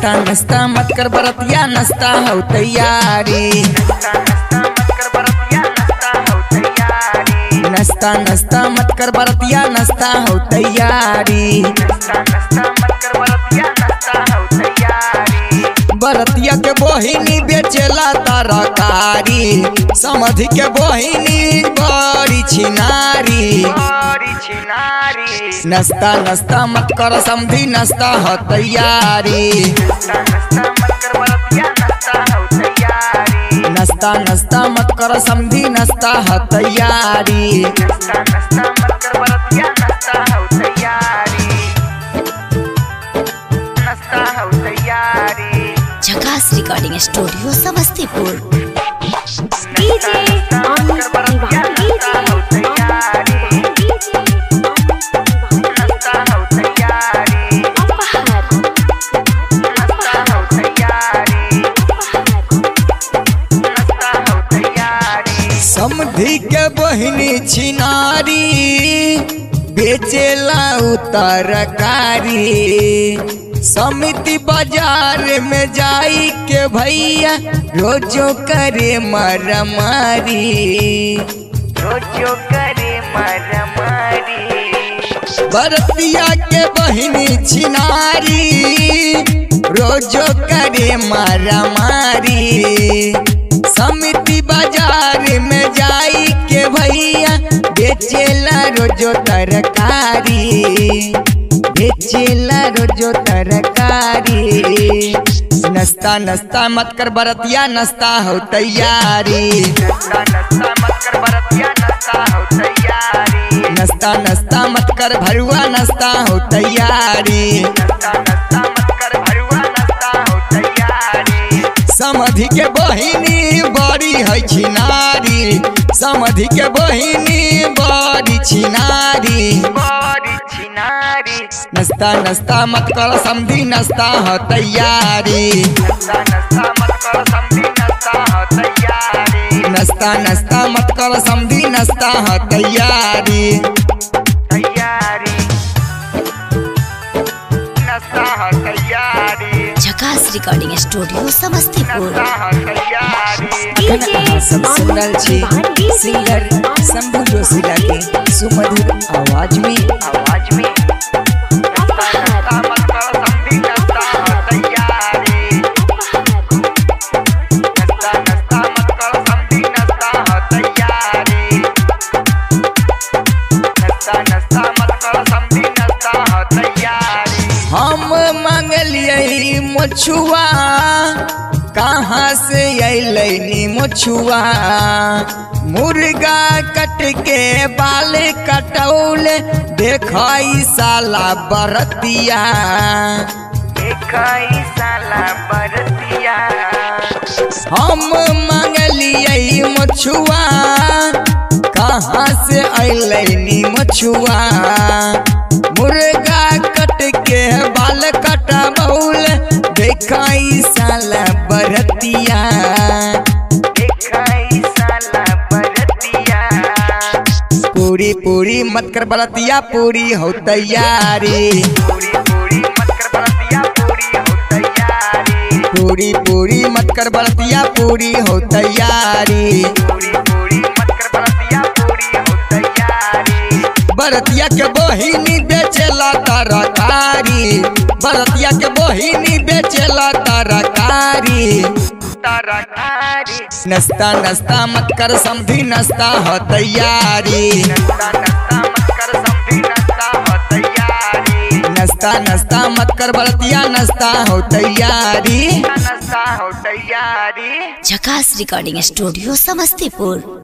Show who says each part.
Speaker 1: नस्ता नस्ता मत कर बरतिया नस्ता हो तैयारी नस्ता नस्ता मत कर बरतिया नस्ता हो तैयारी बरतिया के बहिनी बेचेला तरकारी समधि के बहिनी बड़ी छिनारी नस्ता नस्ता मत कर समधि नस्ता हो तैयारी नस्ता नस्ता मत कर समधि नस्ता हो तैयारी
Speaker 2: Jhakas recording studio Samastipur
Speaker 3: DJ Amit Diwan DJ अपहर
Speaker 1: समधि के बहिनी छिनारी बेचेला तरकारी समिति बाजार में जाई के भैया रोजो करे मारामारी रोजो करे मारामारी बरतिया के बहिनी छिनारी रोजो करे मारामारी समिति बाजार में जाई के भैया बेचेला रोजो तरकारी बेचेला रोजो तरकारी नस्ता नस्ता मत कर बरतिया नस्ता हो तैयारी नस्ता नस्ता मत कर भरुआ नस्ता हो तैयारी समधि के बहिनी बड़ी है छिनारी समधि के बहिनी बड़ी छिनारी नस्ता नस्ता मत कर समधि नस्ता हो तैयारी नस्ता नस्ता मत कर समधि नस्ता हो तैयारी
Speaker 2: झकास रिकॉर्डिंग स्टूडियो समस्तीपुर
Speaker 1: अखन अहाँ सब सुन रहल छी सिंगर शंभू जोशी के सुमधुर आवाज में हम मांगलिए मछुआ कहाँ से अलै मछुआ मुर्गा कट के बाल कटौल देखाई साला बरतिया देखाई साला बरतिया हम मांगलिए मछुआ कहाँ से अलै मछुआ मुर्गा कट के बाल कटा बहुल देखाई साला बरतिया देखाई साला बरतिया पूरी पूरी मत कर बरतिया पूरी हो तैयारी पूरी पूरी मत कर बरतिया पूरी हो तैयारी बरतिया के बहिनी बेचेला तरकारी बरतिया के बहिनी बेचेला तरकारी नस्ता नस्ता मत कर समधी नस्ता हो तैयारी नस्ता नस्ता मत कर बरतिया नस्ता हो तैयारी
Speaker 2: झकास रिकॉर्डिंग स्टूडियो समस्तीपुर